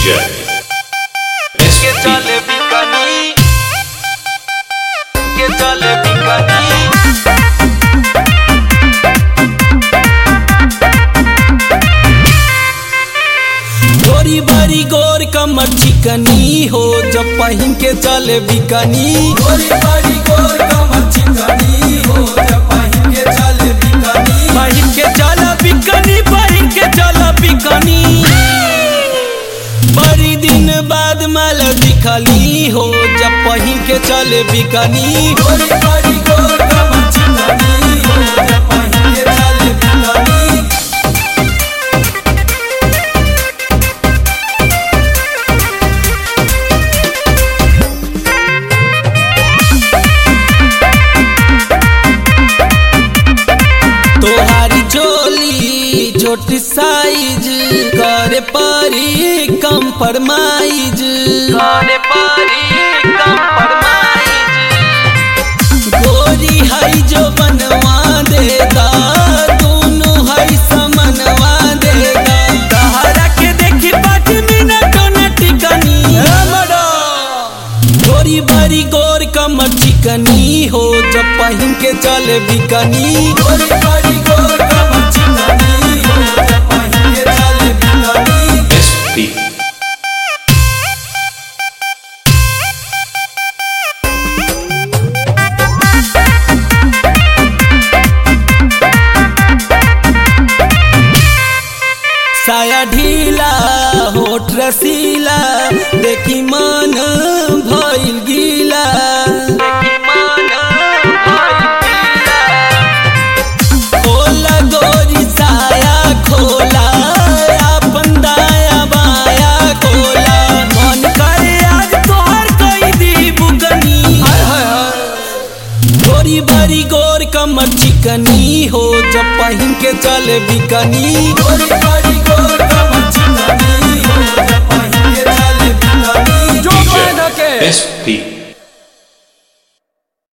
DJ que chale picani que chale picani गोरी बारी गोर कमर चिकनी हो जब पहिन के चले बिकनी गोरी बारी गोर कमर चिकनी हो जब पहिन के चले बिकनी पहिन के चला बिकनी पहिन के चला बिकनी बड़ी दिन बाद माल दिखली हो जब पहिन के चले बिकनी गोरी बारी गोर कमर चिकनी हो जब पहिन के चले बिकनी तोहारी चोली छोटी साइज करे परी कम फरमाइज करे पारी कम फरमाइज गोरी हई जो बनवा देगा दोनों हई समनवा देगा तहरा के देखी पाँच मिनट न टिकनी गोरी बारी गोर कमर चिकनी हो जब पहिन के चले बिकनी गोरी बारी गोर कमर चिकनी हो जब पहिन के चले बिकनी SP साया ढीला होठ रसीला देखी मन भइल गीला की मान भाई पीला खोला गोरी साया खोला अपन दाया बाया खोला मन करे आज तोहर कई दी बुगनी गोरी बारी गोर कमर चिकनी हो जब पहिन के चले बिकनी गोरी बारी गोर कमर चिकनी हो जब पहिन के चले बिकनी DJ SP